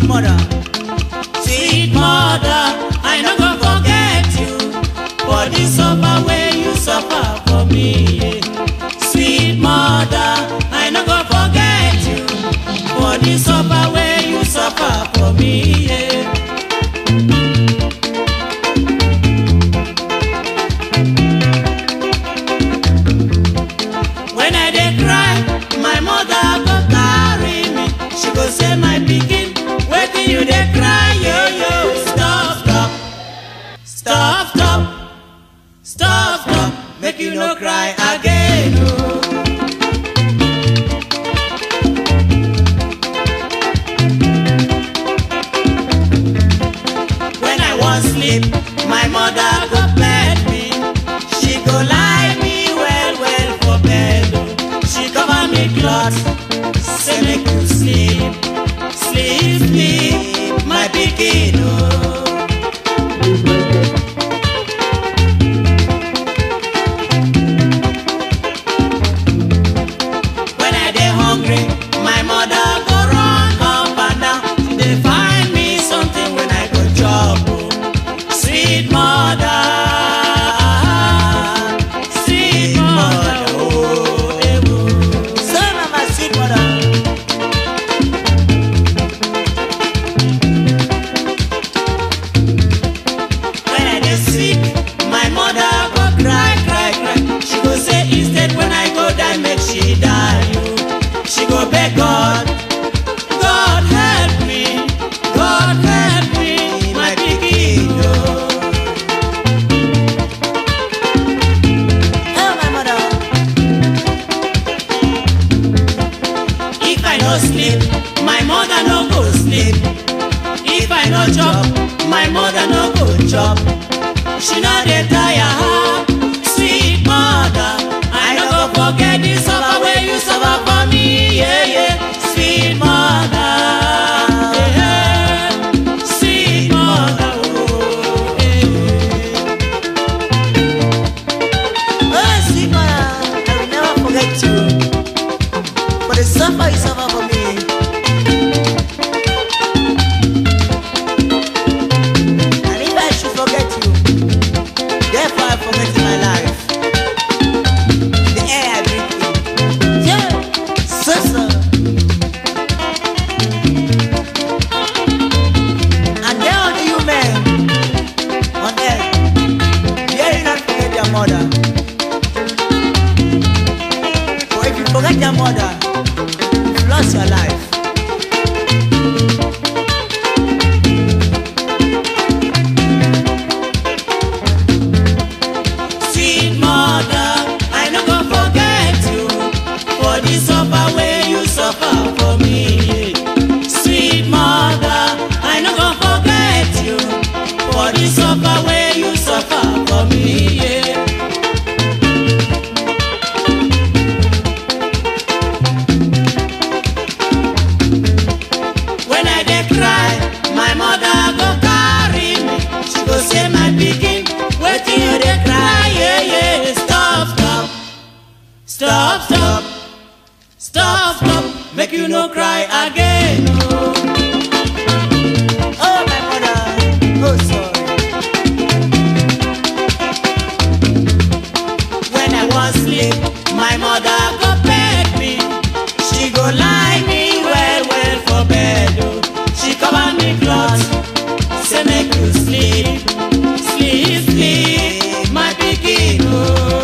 mother. Sweet mother, I no go forget you for the suffer wey you suffer for me. yeah. Sweet mother, I no go forget you for the suffer wey you suffer for me. yeah. When I dey cry, my mother go carry me. She go say, my pikin, wetin you dey cry, yo yo. Stop, stop, stop, stop, stop, stop. Make you no cry again. Oh. When I wan sleep, my mother go bed me. She go lie me well well for bed. oh. She cover me cloth, say make you sleep, sleep, sleep, my pikin. Oh. When I dey hungry, my mother go run up and down. She dey find me something when I go chop. oh. Sweet mother, sweet mother, oh, eh, oh. So mama, sweet mother. When I dey sick, my mother go cry, cry, cry. She go say instead when I go die, make she die. oh. She go beg God, God help me, God help me, my pikin. oh. Oh, my mother. If I no sleep, my mother no go sleep. If I no chop, my mother no go chop. She no dey tire her, sweet mother. I no go forget the suffer wey you suffer for me, yeah yeah. Sweet mother, yeah, yeah. sweet mother, oh, yeah. Oh, sweet mother, I will never forget you. For the suffer you suffer for me. And if I should forget you, therefore I forget my life. The air I breathe in. Yeah, so so. And there unto you men on earth, dare you not forget your mother. For if you forget your mother, you've lost your life. Sweet mother, I no go forget you for the suffer wey you suffer for me. Sweet mother, I no go forget you for the suffer wey you suffer for me. Yeah. When I dey cry, my mother go carry me. She go say, my pikin, wetin you dey cry? Yeah, yeah. Stop, stop, stop, stop, stop, stop. Make you no cry again. Oh. Oh, my mother, oh, sorry. When I wan sleep, my mother go beg me. She go lie me well well for bed. Oh. She cover me cloth, say make you sleep, sleep, sleep, my pikin. Oh.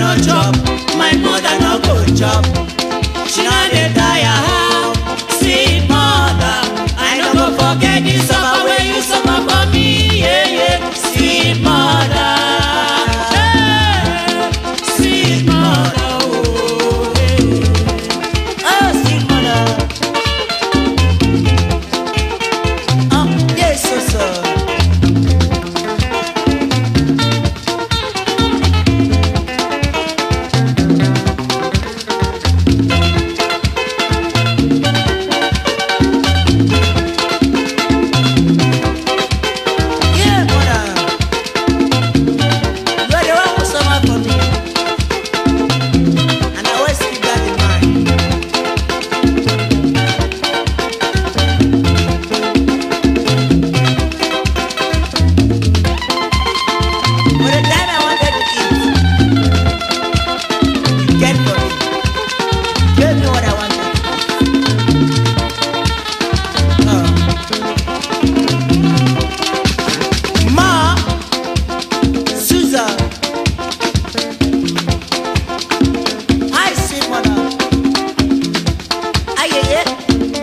no chop, my mother no go chop. She no dey tire how, sweet mother. I no go forget the suffer wey you suffer for me, yeah yeah. Sweet mother, hey, sweet mother, oh yeah. Oh, sweet mother. Oh, yes, so so. Yeah, mother. You are the one who suffer for me. And I always keep that in mind. For the time I wanted to eat, you get for me. Gave me what I wanted. Oh. Ma, Susan, hi, sweet mother. Aye, aye, aye.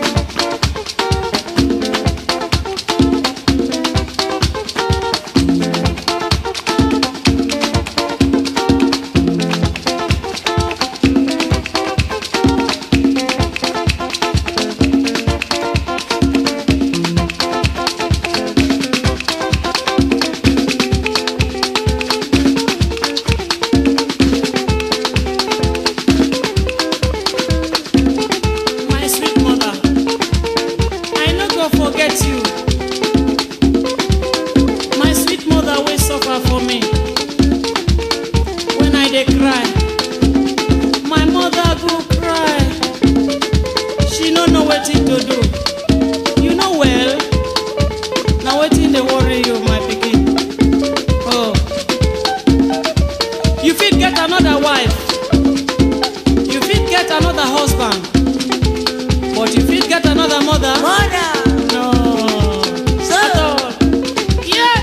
My sweet mother, I no go forget you. My sweet mother wey suffer for me. When I dey cry, my mother go cry. She no know wetin to do. You know well, na wetin dey worry you, my pikin. Oh, you fit get another wife. You fit get another husband. But you fit get another mother? Mother, No. So- At all. Yeah.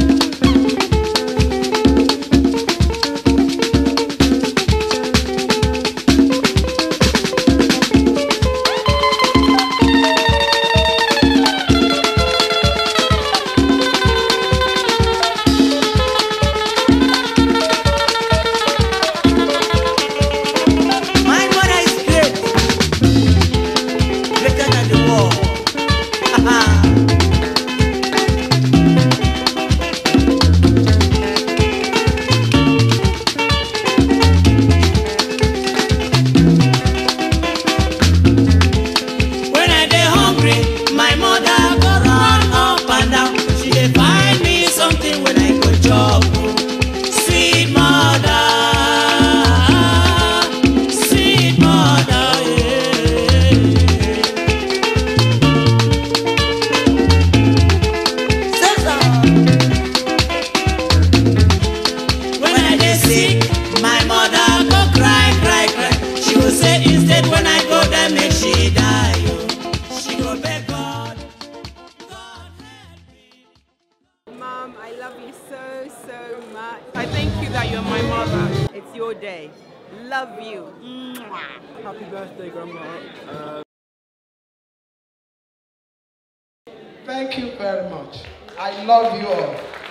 my mother is great. Greater than the world. When I dey hungry, my mother go run up and down. She dey find me something when I go chop. Sweet mother, sweet mother, yeah. Susan, When I dey sick, my mother go cry, cry, cry. She go say instead when I go there make she die. oh. She go beg God, God help me. Mom, I love you so, so much. I thank you that you're my mother. It's your day. Love you. Mwah. Happy birthday, Grandma. Uh, Thank you very much. I love you all.